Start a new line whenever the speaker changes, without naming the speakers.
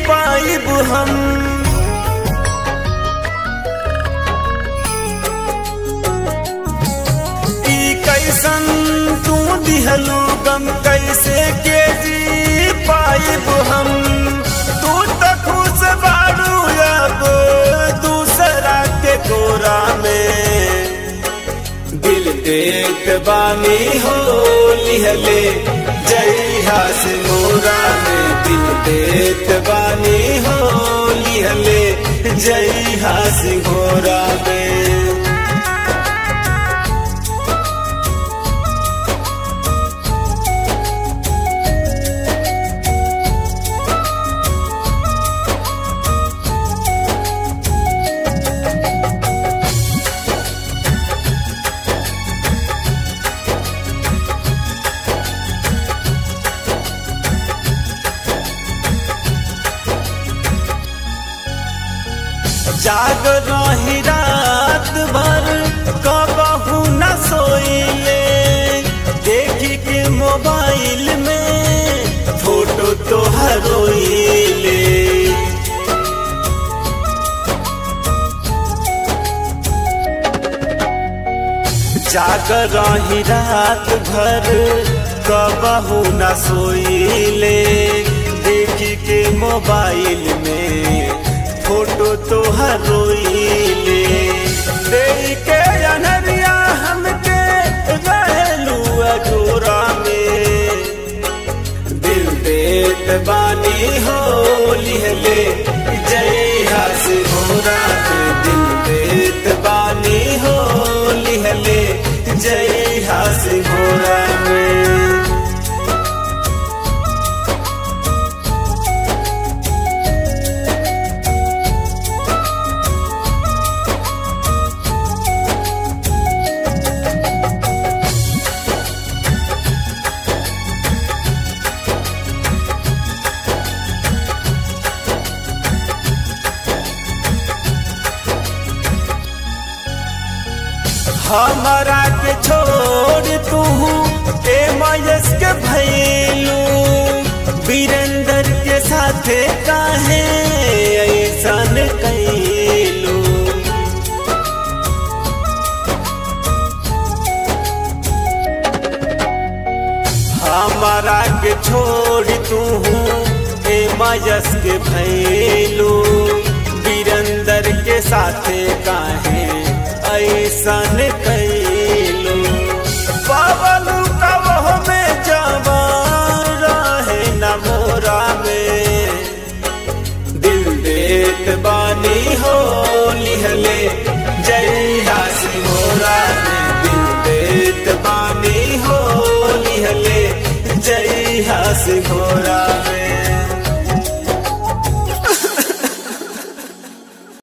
पाइब हम ई कैसन तू दिहलू गम कैसे के जी पाइब हम तू तो खुश बारू अब दूसरा के गोरा में दिल देत बानी हो लिहले जइहा से मोरा में दिल देत बानी हो लिहले जइहा से गोरा में जाग रही रात भर कबहू न सोइले देखी के मोबाइल में फोटो तो हरोइले जाग रही रात भर कबहू न सोइले देखी के मोबाइल में फोटो तो हरोइले देई के अनरिया हमके रहलू अजोरा में दिल देत बानी हो लिहले जइहा से होरा में दिल देत बानी हो लिहले जइहा से होरा में हमारा के छोड़ तू ए मयस के भैलू वीरेंद्र के साथे काहे ऐसन कैलू हमारा के छोड़ तू ए मयस के भैलू वीरेंद्र के साथे काहे ऐसन कैलू बाबलू कबह में जवान रहे न मोरा में दिल देत बानी हो लिहले जइहा से मोरा में दिल देत बानी हो लिहले जइहा से मोरा